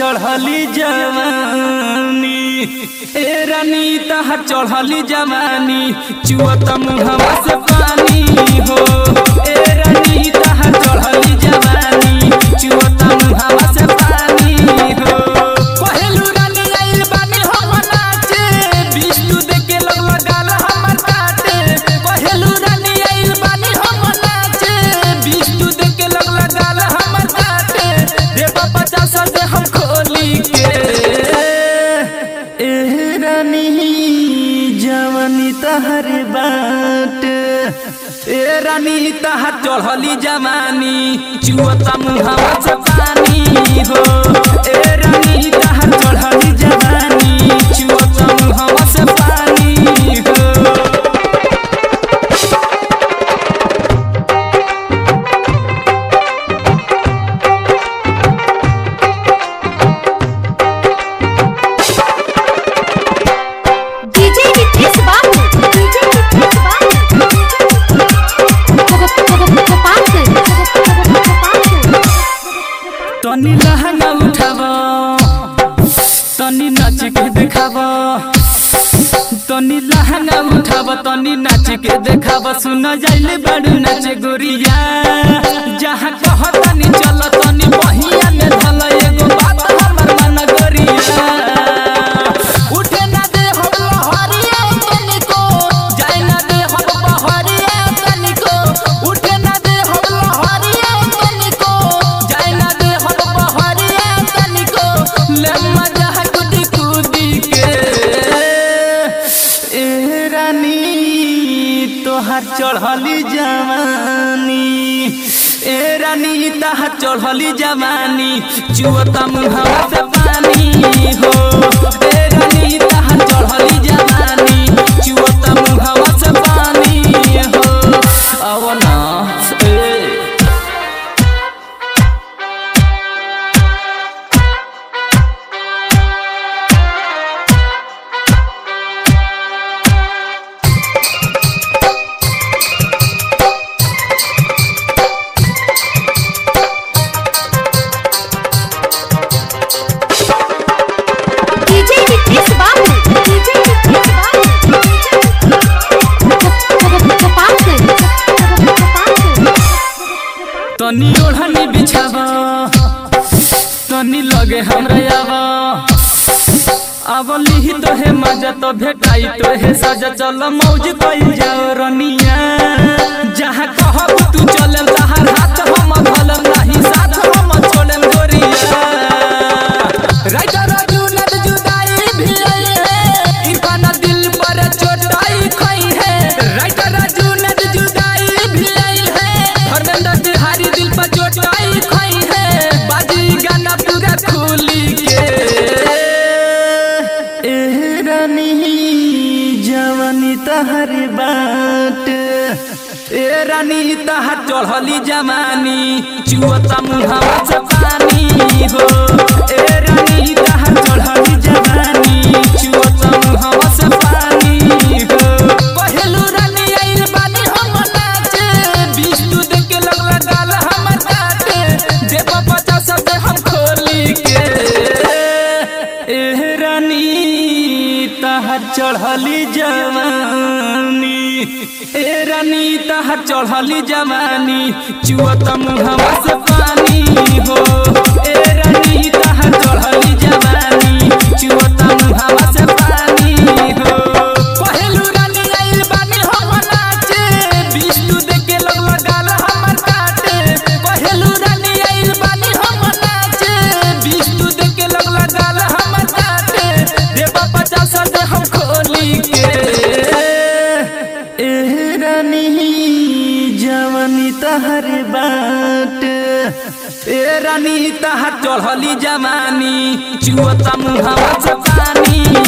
चढ़ली जवानी ए रानी तहर चढ़ली जवानी चुअत मुहवा से पानी हो ए रानी तहर चढ़ली जवानी चुअत मुहवा से पानी हो पहलू रानी आइल बानी हम नाचे बिस्टू देके लोग लगाल हमर काटे पहलू रानी आइल बानी हम नाचे बिस्टू देके लोग लगाल हमर काटे रे बाबा चासा दे हम खोली के ए रानी जवानी तहर बाट ए रानी तहर चढ़ली जवानी चुअता मुहावा से पानी हो ए रानी तहर चढ़ली जवानी चुअता मुहावा से पानी हो DJ Nitish Babu. DJ Nitish Babu. Gopalganj. Gopalganj. तनी लहंगा उठाव तनी नाच के देखाव तनी लहंगा उठाव तनी नाच के देखाव सुन जाइले बड़ू नाच गोरिया जहाँ कह तनी चल तनी बहिया में धल एगो बात हमर मन गोरिया उठे ना दे हम लहरिया तनिको जाए ना दे हम बहरिया तनिको उठे ना दे हम लहरिया तनिको जाए ना दे हम बहरिया तनिको ले मजा कुदी कुदी के ए रानी तोहार चढ़ली जवानी ए रानी तहार चढ़ली जवानी चुअता मुहावा से पानी हो ए रानी तहार चढ़ली जवानी चुअता मुहावा से पानी हो अब ना ए DJ Nitish Babu. DJ Nitish Babu. Gopalganj. Gopalganj. तनी ओढ़नी बिछाव तनी लगे हमरा आव अब लिही तो है मजा तो भेटाई तो है सजा चल मौज कइल जाओ रनिया जहाँ कहब तू चले तहार हाथ हम धलम नहीं साथ हम छोड़म गोरिया राइटर राजू नद जुदाई भी आई है इरफान दिल पर चोटाई खई है राइटर राजू नद जुदाई भी आई है धर्मेंद्र तिहारी दिल पर चोटाई खई है बाजी गाना पूरा खुली के ए रानी जवानी तहर बाट ए रानी तहर चढ़ली जवानी चुअता मुहावा से पानी हो ए रानी तहर चढ़ली जवानी चुअता मुहावा से पानी हो पहलू रानी आइल बानी हम नाचे बिस्टू देके लग लगाल हमर काटे देव पचास दे हम खोली के ए रानी तहर चढ़ली जवानी ए रानी तहर चढ़ली जवानी चुअत मुहवा से पानी हो ए रानी तहर चढ़ली जवानी चुअत मुहवा से पानी हो पहलू रानी आइल बानी हम नाचे बिस्टू देके लोग लगाल हमर काटे पहलू रानी आइल बानी हम नाचे बिस्टू देके लोग लगाल हमर काटे रे बाबा चासा दे हम खोली के ए रानी जवानी तहर बाट ए रानी तहर चढ़ली जवानी चुअता मुहावा से पानी